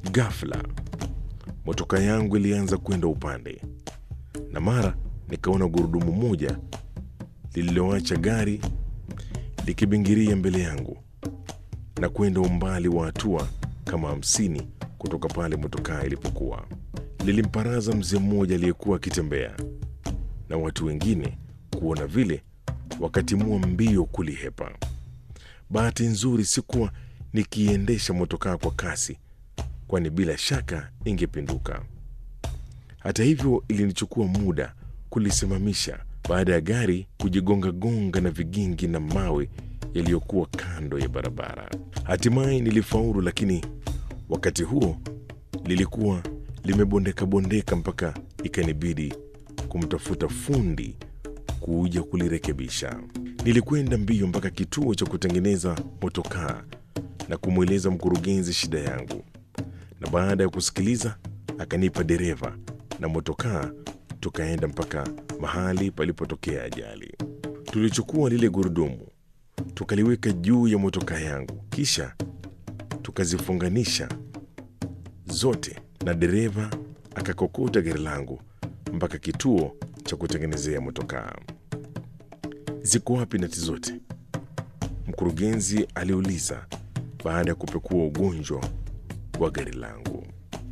Ghafla motoka yangu ilianza kwenda upande, na mara nikaona gurudumu moja lililoacha gari likibingiria mbele yangu na kwenda umbali wa hatua kama hamsini kutoka pale motokaa ilipokuwa. Lilimparaza mzee mmoja aliyekuwa akitembea, na watu wengine kuona vile wakatimua mbio kulihepa. Bahati nzuri sikuwa nikiendesha motokaa kwa kasi, kwani bila shaka ingepinduka. Hata hivyo, ilinichukua muda kulisimamisha baada ya gari kujigongagonga na vigingi na mawe yaliyokuwa kando ya barabara. Hatimaye nilifaulu, lakini wakati huo lilikuwa limebondeka-bondeka mpaka ikanibidi kumtafuta fundi kuja kulirekebisha. Nilikwenda mbio mpaka kituo cha kutengeneza motokaa na kumweleza mkurugenzi shida yangu, na baada ya kusikiliza akanipa dereva na motokaa, tukaenda mpaka mahali palipotokea ajali. Tulichukua lile gurudumu tukaliweka juu ya motokaa yangu, kisha tukazifunganisha zote, na dereva akakokota gari langu mpaka kituo cha kutengenezea motokaa. Ziko wapi nati zote? Mkurugenzi aliuliza baada ya kupekua ugonjwa wa gari langu.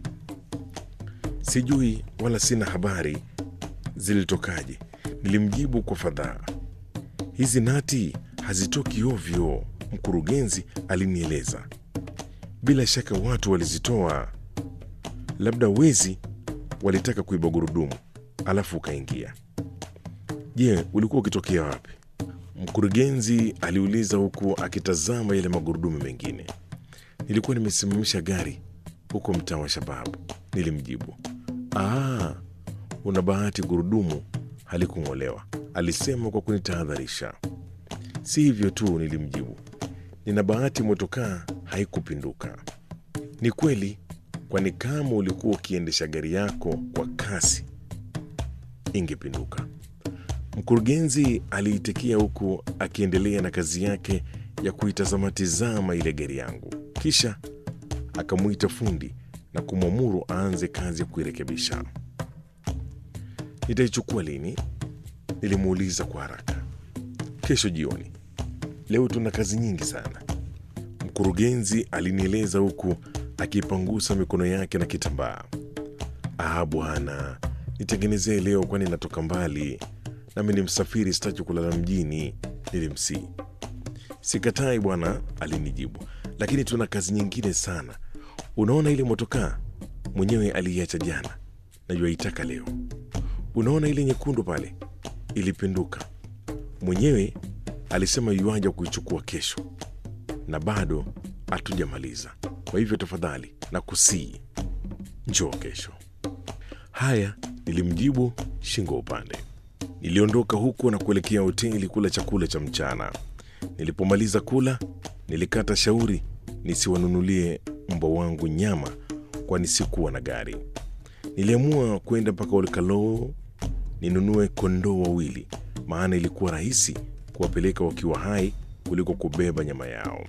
Sijui wala sina habari zilitokaje, nilimjibu kwa fadhaa. Hizi nati hazitoki ovyo, mkurugenzi alinieleza. Bila shaka watu walizitoa, labda wezi walitaka kuiba gurudumu alafu ukaingia. Je, ulikuwa ukitokea wapi? Mkurugenzi aliuliza huku akitazama yale magurudumu mengine. Nilikuwa nimesimamisha gari huko mtaa wa Shababu, nilimjibu. Aa, una bahati, gurudumu halikung'olewa, alisema kwa kunitahadharisha. Si hivyo tu, nilimjibu, nina bahati motokaa haikupinduka. Ni kweli, kwani kama ulikuwa ukiendesha gari yako kwa kasi ingepinduka. Mkurugenzi aliitikia huku akiendelea na kazi yake ya kuitazama-tizama ile gari yangu, kisha akamwita fundi na kumwamuru aanze kazi ya kuirekebisha. Nitaichukua lini? Nilimuuliza kwa haraka. Kesho jioni. Leo tuna kazi nyingi sana, mkurugenzi alinieleza huku akipangusa mikono yake na kitambaa. Ah bwana, nitengenezee leo, kwani natoka mbali nami ni msafiri, sitaki kulala mjini, nilimsii. Sikatai bwana, alinijibu, lakini tuna kazi nyingine sana. Unaona ile motokaa mwenyewe aliiacha jana, najua itaka leo. Unaona ile nyekundu pale, ilipinduka mwenyewe, alisema yuaja kuichukua kesho, na bado hatujamaliza. Kwa hivyo tafadhali na kusii, njoo kesho. Haya, nilimjibu shingo upande. Niliondoka huko na kuelekea hoteli kula chakula cha mchana. Nilipomaliza kula, nilikata shauri nisiwanunulie mbwa wangu nyama, kwani sikuwa na gari. Niliamua kwenda mpaka Olkalou ninunue kondoo wawili, maana ilikuwa rahisi kuwapeleka wakiwa hai kuliko kubeba nyama yao.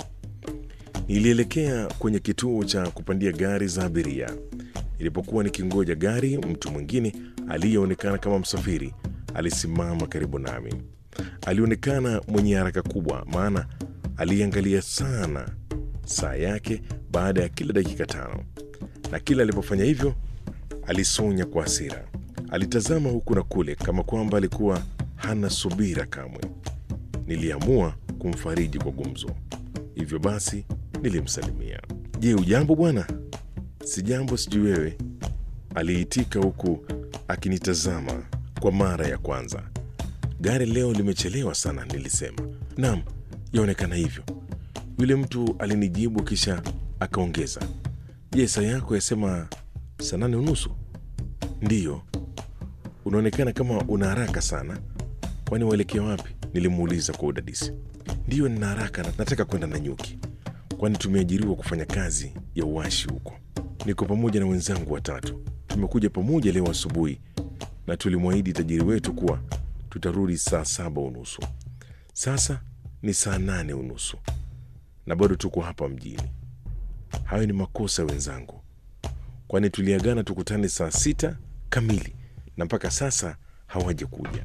Nilielekea kwenye kituo cha kupandia gari za abiria. Nilipokuwa nikingoja gari, mtu mwingine aliyeonekana kama msafiri alisimama karibu nami. Alionekana mwenye haraka kubwa, maana aliangalia sana saa yake baada ya kila dakika tano, na kila alipofanya hivyo alisonya kwa hasira. Alitazama huku na kule kama kwamba alikuwa hana subira kamwe. Niliamua kumfariji kwa gumzo, hivyo basi nilimsalimia. Je, ujambo bwana? Sijambo, sijui wewe, aliitika huku akinitazama kwa mara ya kwanza. Gari leo limechelewa sana, nilisema. Naam, yaonekana hivyo, yule mtu alinijibu, kisha akaongeza, je, saa yako yasema saa nane unusu? Ndiyo. Unaonekana kama una haraka sana, kwani waelekea wapi? Nilimuuliza kwa udadisi. Ndiyo, nina haraka, nataka kwenda Nanyuki, kwani tumeajiriwa kufanya kazi ya uwashi huko. Niko pamoja na wenzangu watatu, tumekuja pamoja leo asubuhi na tulimwahidi tajiri wetu kuwa tutarudi saa saba unusu. Sasa ni saa nane unusu na bado tuko hapa mjini. Hayo ni makosa wenzangu, kwani tuliagana tukutane saa sita kamili na mpaka sasa hawaja kuja.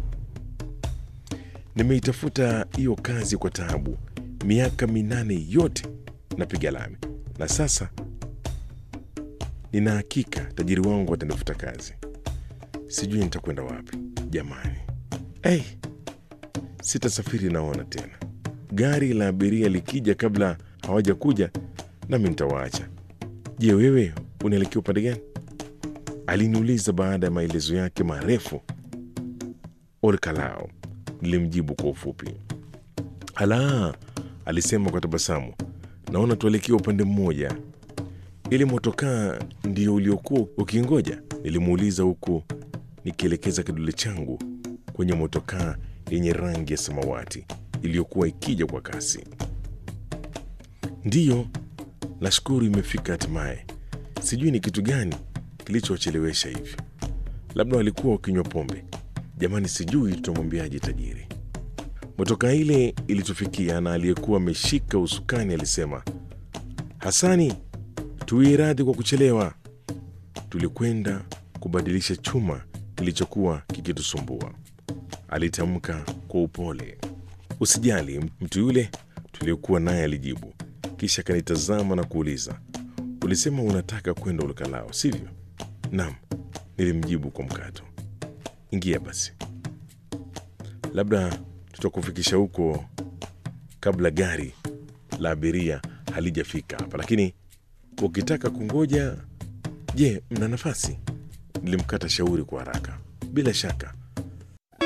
Nimeitafuta hiyo kazi kwa taabu, miaka minane yote napiga lami, na sasa nina hakika tajiri wangu atanifuta kazi. Sijui nitakwenda wapi jamani. Hey, sitasafiri naona tena. Gari la abiria likija kabla hawaja kuja, nami nitawaacha. Je, wewe unaelekea upande gani? Aliniuliza baada ya maelezo yake marefu. Olkalao, nilimjibu kwa ufupi. Ala, alisema kwa tabasamu, naona tuelekea upande mmoja. Ili motokaa ndio uliokuwa ukingoja? Nilimuuliza huku nikielekeza kidole changu kwenye motokaa yenye rangi ya samawati iliyokuwa ikija kwa kasi. Ndiyo, nashukuru imefika hatimaye. Sijui ni kitu gani kilichowachelewesha hivi. Labda walikuwa wakinywa pombe. Jamani, sijui tutamwambiaje tajiri. Motokaa ile ilitufikia na aliyekuwa ameshika usukani alisema, Hasani, tuwie radhi kwa kuchelewa. Tulikwenda kubadilisha chuma kilichokuwa kikitusumbua, alitamka kwa upole. Usijali, mtu yule tuliokuwa naye alijibu, kisha akanitazama na kuuliza, ulisema unataka kwenda Ulukalao, sivyo? Naam, nilimjibu kwa mkato. Ingia basi, labda tutakufikisha huko kabla gari la abiria halijafika hapa, lakini ukitaka kungoja, je, mna nafasi? Nilimkata shauri kwa haraka. Bila shaka